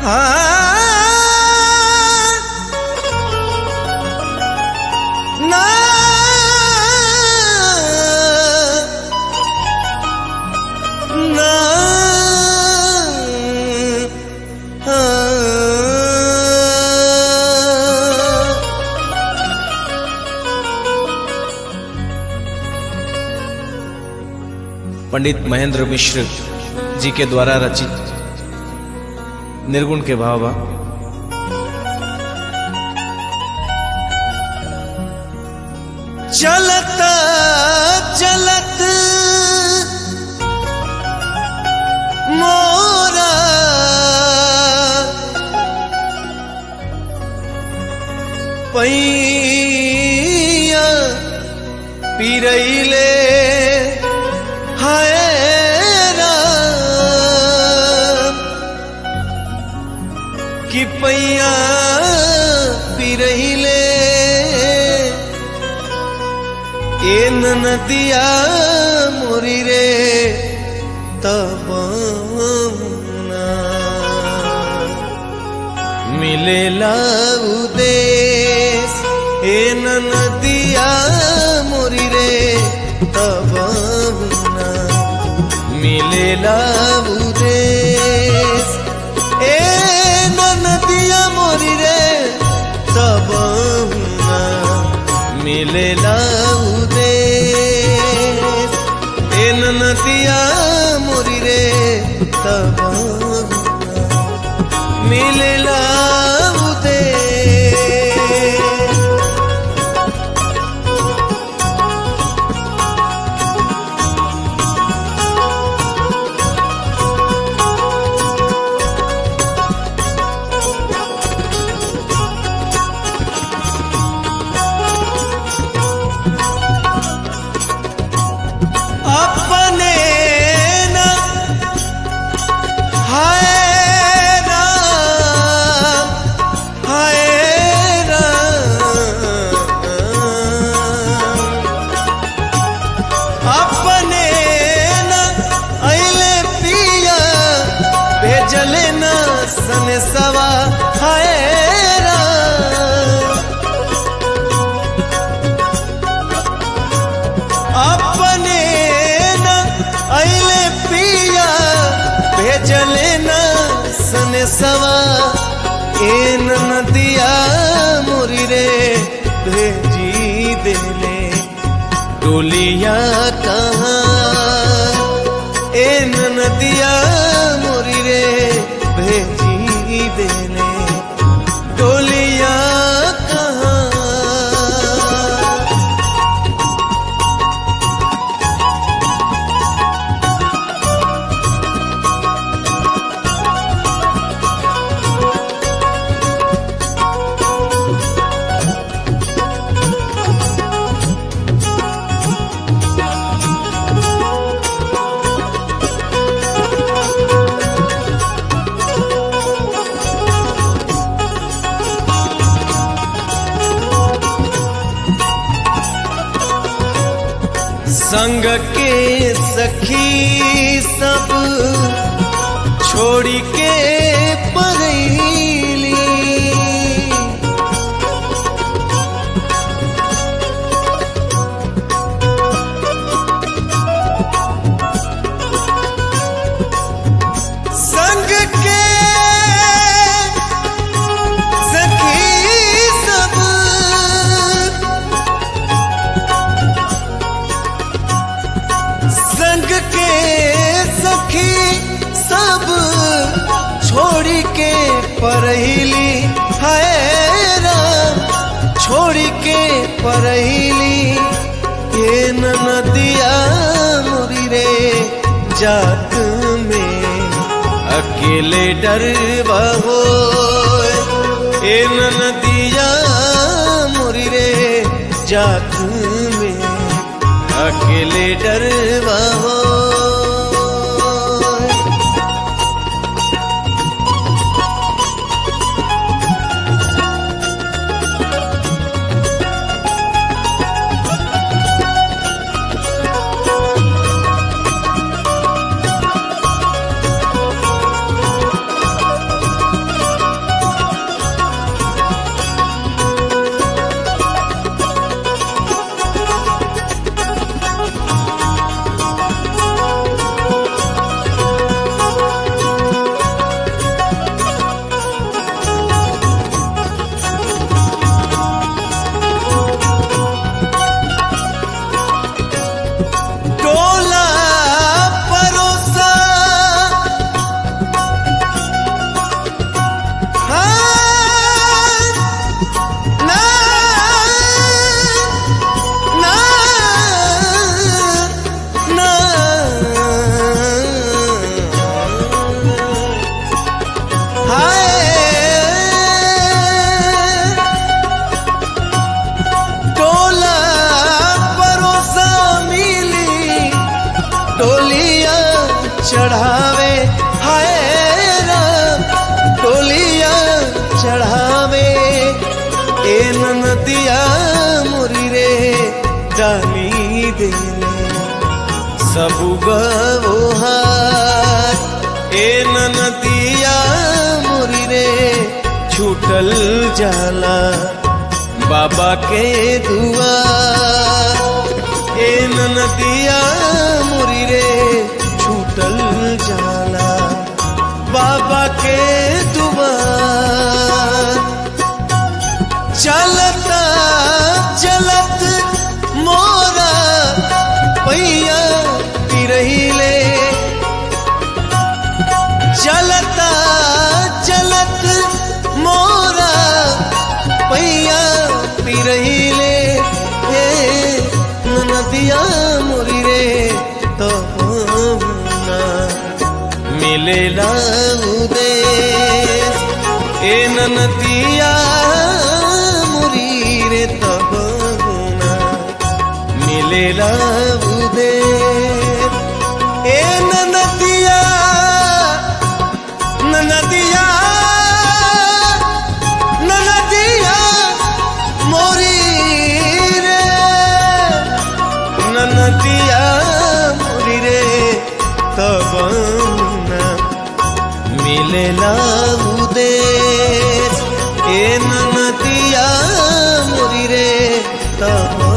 ना ना पंडित महेंद्र मिश्र जी के द्वारा रचित निर्गुण के भावा चलत चलत मोरा पैया पिरैले हाय राम कि पैया पिरैले एन नदिया मोरी रे तब मिलेला उदेश एन नदिया मोरी रे तब मिलेला उदेश एन नदिया मोरी रे तब मिलेला उदेश एन नदिया मोरी रे तब मिलेला उदेश अपने न हाय राम हाय राम अपने न अइले पिया भेजले न सन सवा हाय राम अपने न अइले पिया भेजले न सन सवा एन नदिया मुरी रे भेजी देले डोलिया कहाँ एन नदिया मुरी रे भेजी देले डोलिया कहाँ संग के सखी सब छोड़ी के परैली संग के सखी सब संग के सखी सब छोड़ी के परहिली है राम छोड़ी के परहिली ये नदिया मुरी रे जात में अकेले डरवा हो ए नदिया मुरी रे जात में अकेले डरवा हो चढ़ावे हाय राम डोलिया चढ़ावे ए नदिया मुरी रे डाली देले सब गवोहार ए नदिया मुरी रे छूटल जाला बाबा के दुआ ए नदिया मुरी रे छूटल जाला बाबा के दुआ चलता चलत मोरा पैया पिरहिले चलता चलत मोरा पैया पिरहिले हे नदिया मुरी रे तो ना मिलेला उदे ए नदिया मुरी रे तब ना मिलेला उदे ए नदिया नदिया नदिया मोरी रे नदिया मोरी रे तब ना मिलेला उदेश ए नदिया मोरी रे तब